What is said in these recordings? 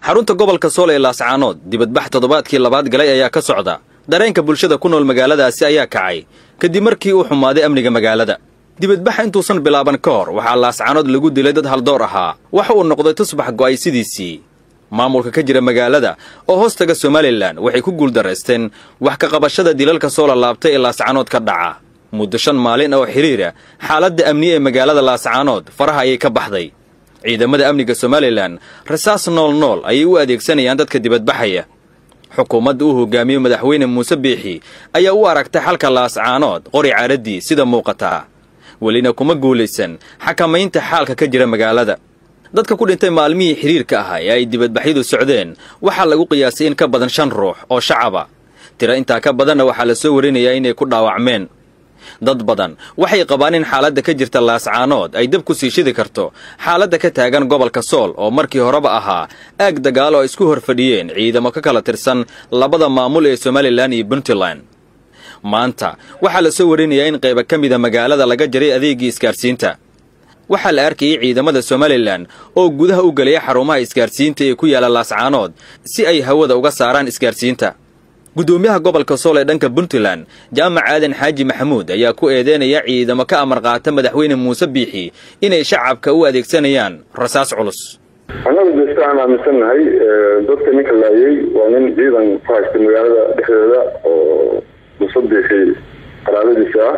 xarunta gobolka sool ee laascaanood dibadbax toddobaadkii labaad galay ayaa ka socda dareenka bulshada ku nool magaaladaasi ayaa kacay kadib markii uu xumaaday amniga magaalada dibadbaxa intuusan bilaaban ka hor waxaa laascaanood lagu dilay dad haldoor ahaa waxa uu noqday tusbax go'ay sidiisii maamulka ka jira magaalada oo hoostaga somalilan waxay ku guuldaraysteen wax ka qabashada dilalka soo lalaabtay ee laascaanood ka dhaca muddo shan maalin oo xidhiira xaaladda amniye ee magaalada laascaanood faraha ayay ka baxday ciidamada amniga somalilan rasaas nool nool ayay u adeegsanayaan dadka dibadbaxaya xukuumadda uu hogaamiyo madaxweyne muuse biixi ayaa u aragtay xalka laascaanood qori caaraddii sida muuqataa welina kuma guulaysan xakamaynta xaalka ka jira magaalada dadka ku dhintay maalmihii xidhiirka ahaa ee ay dibadbaxyadu socdeen waxaa lagu qiyaasay in ka badan shan ruux oo shacaba tiro intaa ka badanna waxaa la soo warinayaa inay ku dhaawacmeen dad badan waxay qabaan in xaaladda ka jirta laascaanood ay dab ku sii shidi karto xaaladda ka taagan gobolka sool oo markii horeba ahaa aag dagaal oo ay isku hor fadhiyeen ciidamo ka kala tirsan labada maamul ee somalilan iyo puntland maanta waxaa la soo warinayaa in qayba ka mida magaalada laga jaray adeegii isgaarsiinta waxaa la arkayay ciidamada somalilan oo gudaha u gelaya xarumaha isgaarsiinta ee ku yaalla laascaanood si ay hawada uga saaraan isgaarsiinta guddoomiyaha gobolka sool ee dhanka puntland jaamac aadan xaaji maxamuud ayaa ku eedeynaya ciidamo ka amar qaata madaxweyne muuse biixi inay shacabka u adeegsanayaan rasaas culus annagu desta aan aaminsannahay dadka ninka laayay waa nin ciidan ku haysta magaalada dhexdeeda oo muuse biixi qaraabadiisa ah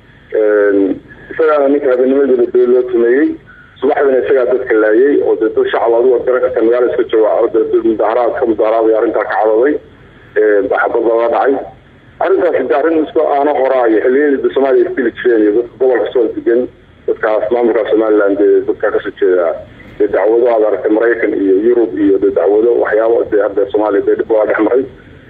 isagaana ninka habeennimadeeda dee loo tumeeyey subaxdana isagaa dadka laayay oo dee dad shacab adigu ad garan karta magaala iska jooga mudaaharaad ka mudaaharaadaya arrintaa ka cadaday xabad looga dhacay arrintaasi de arrin isku aano horaayo xilliyadii soomaaliya isdili jireen iyo dadka gobolka sool degan dadkaas maamulka somalilan dee dadkaa kasoo jeeda dee dacwado aad aragtay maraykan iyo yurub iyo dee dacwado waxyaabo dee hadda soomaaliya dee dhib waa dhex maray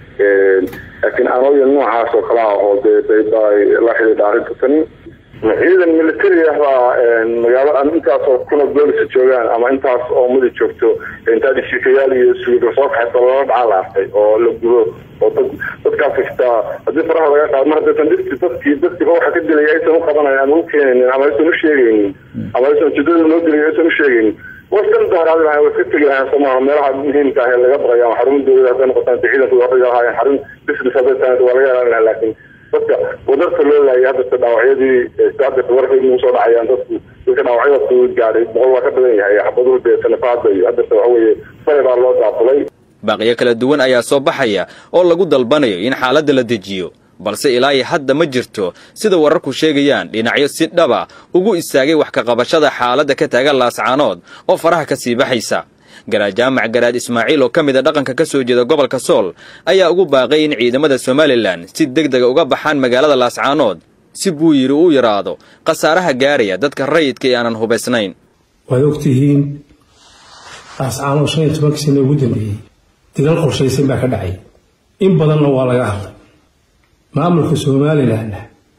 laakiin aanooya noocaas oo kale ah oo dee la xidhiidha arrinta tani ciidan military ah baa magaalo intaasoo kuna boolisa joogaan ama intaas oo mudi joogto intaa dhishikayaal iyo suuga soo kaxaysa loola dhacaa la arkay oo la gudo oo dad dadkaas xitaa haddii faraha laga qaado mar haddaysan dhirti dadkii dadkiiba waxa ka dilaya aysan u qabanayn ama u keenaynin ama aysan u sheegaynin ama aysan ujeedada loo dilay aysan u sheegaynin way iska mudaaraadi lahayn way iska tegi lahayn somaha meelaha muhiimka ah ee laga baqayo ama xarun dowlada hadday noqotaan de ciidanku horriga lahaayeen xarun business hadday tahay waa laga ilaalin lahaa laakiin dadka wadarta loo laayay haddata dhaawacyadii haddata warkay nagu soo dhacayaan dadku dadka dhaawacyada fudud gaadhay boqol waa ka badan yahay xabaduhu dee sanafaada iyo haddata waxa weeye sare baa loo daafulay baaqiyo kala duwan ayaa soo baxaya oo lagu dalbanayo in xaaladda la dejiyo balse ilaa iyo hadda ma jirto sida wararku sheegayaan dhinacyo si dhaba ugu istaagay wax ka qabashada xaaladda ka taagan laascaanood oo faraha ka sii baxaysa garaad jaamac garaad ismaaciil oo ka mid a dhaqanka ka soo jeeda gobolka sool ayaa ugu baaqay in ciidamada somalilan si deg dega uga baxaan magaalada laascaanood si buu yidhi uu yidhaahdo khasaaraha gaaraya dadka rayidka ee aanan hubaysnayn waad ogtihiin laascaanood shan iyo tobankii sano ugu dambeeyey dagaal qorshaysan baa ka dhacay in badanna waa laga hadlay maamulka somalilanna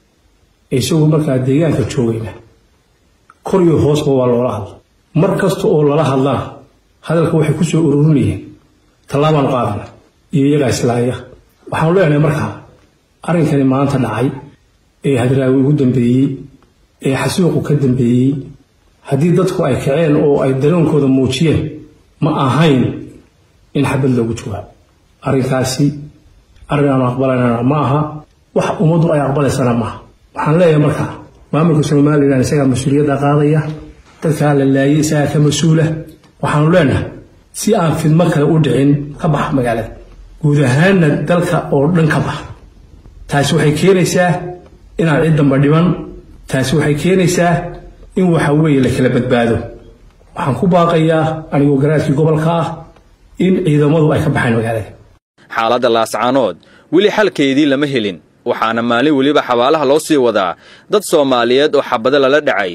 isagu markaa deegaanka joogayna kor iyo hoosba waa loola hadla mar kasta oo lala hadlana hadalka waxay ku soo ururinayeen tallaabaan qaadana iyo iyagaa islaaya waxaanu leenahay markaa arrinkani maanta dhacay ee hadraawi ugu dambeeyey ee xasuuqu ka dambeeyey haddii dadku ay kaceen oo ay daroonkooda muujiyeen ma ahayn in xabad loogu jawaabo arrinkaasi arrin aanu aqbalaynana ma aha wax ummaddu ay aqbalaysana maaha waxaan leeyahay markaa maamulka somalilan isagaa mas-uuliyadda qaadaya dadkaa la laayay isagaa ka mas-uula waxaanu leenahay si aan fidmo kale u dhicin ka bax magaalada guud ahaanna dalka oo dhan ka bax taasi waxay keenaysaa inaan cid damba dhiman taasi waxay keenaysaa in waxa weeye la kala badbaado waxaan ku baaqayaa anigoo garaadkii gobolka ah in ciidamadu ay ka baxaan magaalada xaaladda laascaanood weli xalkeedii lama helin waxaana maalin weliba xabaalaha loo sii wadaa dad soomaaliyeed oo xabado lala dhacay